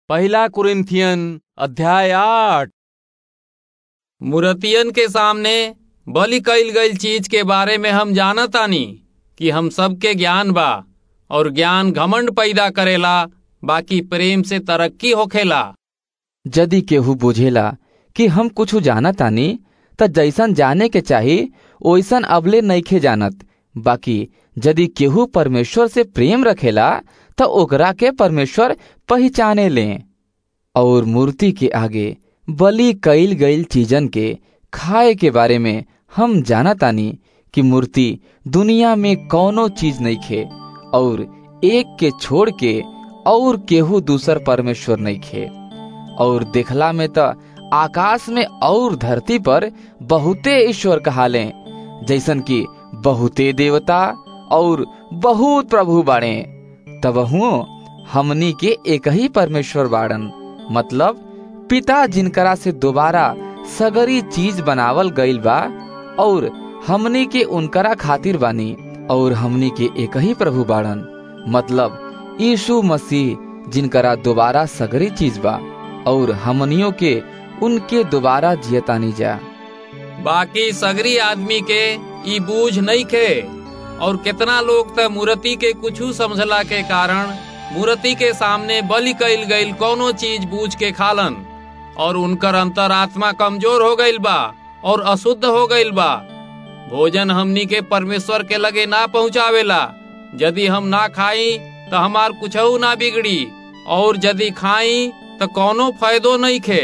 पहला कुरिन्थियन अध्याय आठ मूर्तियन के सामने बलि कईल गईल चीज के बारे में हम जानतानी कि हम सबके ज्ञान बा और ज्ञान घमंड पैदा करेला बाकी प्रेम से तरक्की होखेला यदि केहू बुझेला कि हम कुछ जानतानी त जैसन जाने के चाही ओइसन अबले नइखे जानत बाकी यदि केहू परमेश्वर से प्रेम रखेला त ओकरा के परमेश्वर पहचाने ले और मूर्ति के आगे बलि कईल गईल चीजन के खाए के बारे में हम जानतानी कि मूर्ति दुनिया में कौनो चीज नहीं खे और एक के छोड़ के और केहू दूसर परमेश्वर नहीं खे और देखला में त आकाश में और धरती पर बहुते ईश्वर कहाले जैसन कि बहुते देवता और बहुत प्रभु बाड़े तब हमनी के एक ही परमेश्वर बाड़न मतलब पिता जिनकरा से दोबारा सगरी चीज बनावल गईल बा और हमनी के उनकरा खातिर बानी और हमनी के एक ही प्रभु बाड़न मतलब यीशु मसीह जिनकरा दोबारा सगरी चीज बा और हमनियों के उनके दोबारा जियतानी जा बाकी सगरी आदमी के ई बूझ नहीं खे और कितना लोग त मूर्ति के कुछू समझला के कारण मूर्ति के सामने बलि कईल गईल कौनो चीज बूझ के खालन और उनकर अंतरात्मा कमजोर हो गईल बा और अशुद्ध हो गईल बा भोजन हमनी के परमेश्वर के लगे ना पहुँचावेला यदि हम ना खाई तो हमार कुछ ना बिगड़ी और यदि खाई तो कौनो फायदो नहीं खे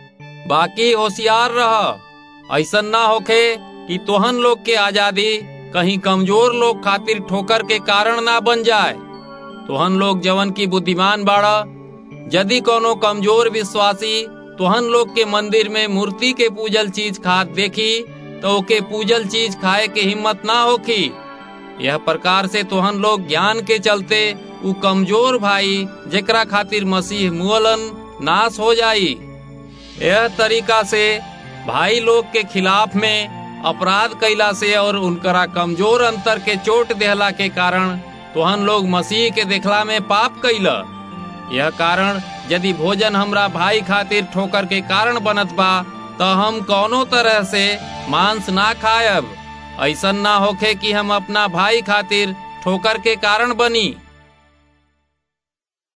बाकी होशियार रह ऐसा ना होखे कि तोहन लोग के आजादी कहीं कमजोर लोग खातिर ठोकर के कारण ना बन जाए तोहन लोग जवन की बुद्धिमान बाड़ा यदि कोनो कमजोर विश्वासी तोहन लोग के मंदिर में मूर्ति के पूजल चीज खात देखी तो ओके पूजल चीज खाए के हिम्मत ना होखी यह प्रकार से तोहन लोग ज्ञान के चलते उ कमजोर भाई जेकरा खातिर मसीह मुअलन नाश हो जाई यह तरीका से भाई लोग के खिलाफ में अपराध कैला से और उनकरा कमजोर अंतर के चोट देहला के कारण तोहन लोग मसीह के देखला में पाप कैला यह कारण यदि भोजन हमरा भाई खातिर ठोकर के कारण बनत बा तो हम कौनो तरह से मांस ना खायब ऐसा ना होखे कि हम अपना भाई खातिर ठोकर के कारण बनी